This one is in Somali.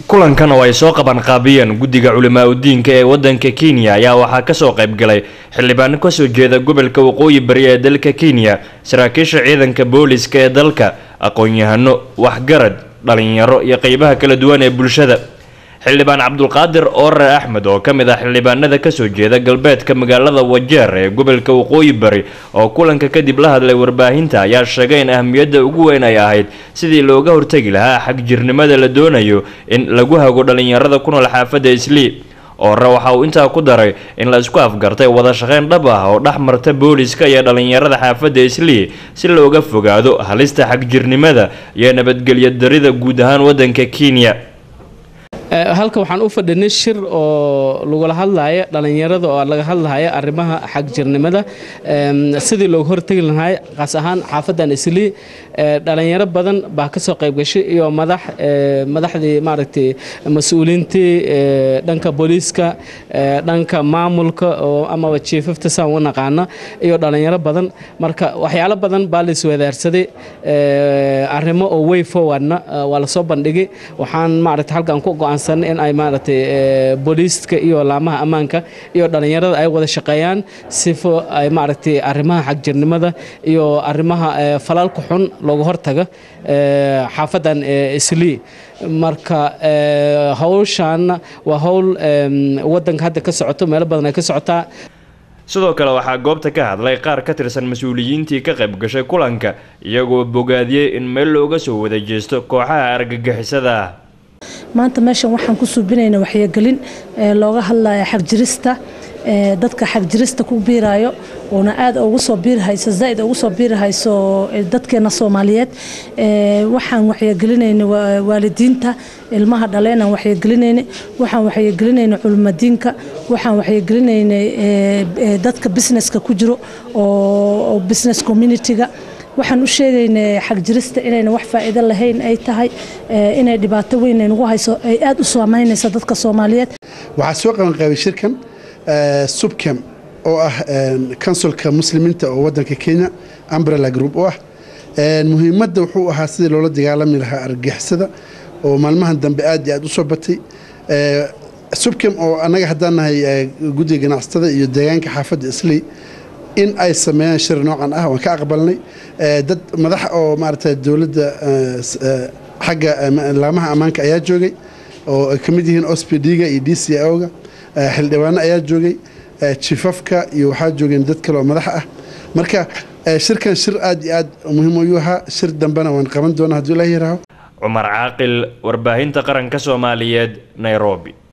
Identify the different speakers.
Speaker 1: kulankan oo ay soo qabanqaabiyeen guddiga culimaa udiinka ee wadanka kenya ayaa waxaa kasoo qaybgalay xildhibaano kasoo jeeda gobolka waqooyi bari ee dalka kenya saraakiisha ciidanka booliska ee dalka aqoon-yahano waxgarad dhalinyaro iyo qeybaha kala duwan ee bulshada xildhibaan cabdulqaadir oore axmed oo ka mid ah xildhibaanada kasoo jeeda galbeedka magaalada wajeer ee gobolka waqooyi bari oo kulanka kadib la hadlay warbaahinta ayaa sheegay in ahmiyadda ugu weyn ay ahayd sidii looga hortegi lahaa xagjirnimada la doonayo in lagu hago dhalinyarada ku nool xaafadda islii oore waxa uu intaa ku daray in la isku afgartay wada shaqeyn dhab ah oo dhex marta booliska iyo dhalinyarada xaafadda islii si looga fogaado halista xagjirnimada iyo nabadgelyo darida guud ahaan wadanka kenya
Speaker 2: halka waxaan u fadhinay shir oo lagula hadlaya dhalinyarada oo laga hadlaya arrimaha xagjirnimada sidii looga hortegi lahay qaas ahaan xaafadan islii dhalinyaro badan baa kasoo qaybgashay iyo madax madaxdii maaragtay mas-uuliintii dhanka booliiska dhanka maamulka oo amaba jiifafta saan u naqaana iyo dhalinyaro badan marka waxyaalo badan baa la iswadaarsaday arrimo oo way forwardna waa lasoo bandhigay waxaan maaragtay halkan ku go'aan in ay maaragtay booliiska iyo laamaha ammaanka iyo dhalinyarada ay wada shaqeeyaan sifo ay maaragtay arrimaha xagjirnimada iyo arrimaha falalka xun looga hortaga xaafadan islii marka hawshaanna waa howl wadanka hadda ka socoto meelo badan ay ka socotaa
Speaker 1: sidoo kale waxaa goobta ka hadlay qaar ka tirsan mas-uuliyiintii ka qayb gashay kulanka iyagoo bogaadiyey in meel looga soo wada jeesto kooxaha argagixisada ah
Speaker 3: maanta meeshan waxaan ku suubinayna waxyagelin looga hadlaya xagjirista dadka xagjirista ku biirayo uuna aad ugu soo biirhayso zaaid ugu soo biirhayso dadkeena soomaaliyeed waxaan waxyagelinayna waalidiinta ilmaha dhaleenaan waxyagelinayna waxaan waxyagelinayna culimadiinka waxaan waxyagelinayna dadka businesska ku jiro oo business community-ga waxaan u sheegaynay xagjirista inayna wax faa'iido lahayn ay tahay inay dhibaato weyn nagu hayso ay aad u saamaynayso dadka soomaaliyeed
Speaker 4: waxaa soo qabanqaabay shirkan subcam oo ah kansulka muslimiinta oo wadanka kenya umbrella group oo ah muhiimadda wuxuu ahaa sidii loola dagaalami lahaa argagixisada oo maalmahan dambe aad iyo aad u soo batay subcam oo annaga haddaan nahay guddiga ganacsatada iyo deegaanka xaafadda isley in ay sameeyaan shir noocan ah waan ka aqbalnay dad madax oo maaragta dowladda xagga laamaha ammaanka ayaa joogay oo ay ka mid yihiin ospd-ga iyo d c o-ga xildhibaano ayaa joogay jifafka iyo waxaa joogeen dad kale oo madax ah marka shirkan shir aad iyo aad muhiim ayuu ahaa shir dambena waan qaban doonaa hadduu ilaah yaraaho
Speaker 1: cumar caaqil warbaahinta qaranka soomaaliyeed nairobi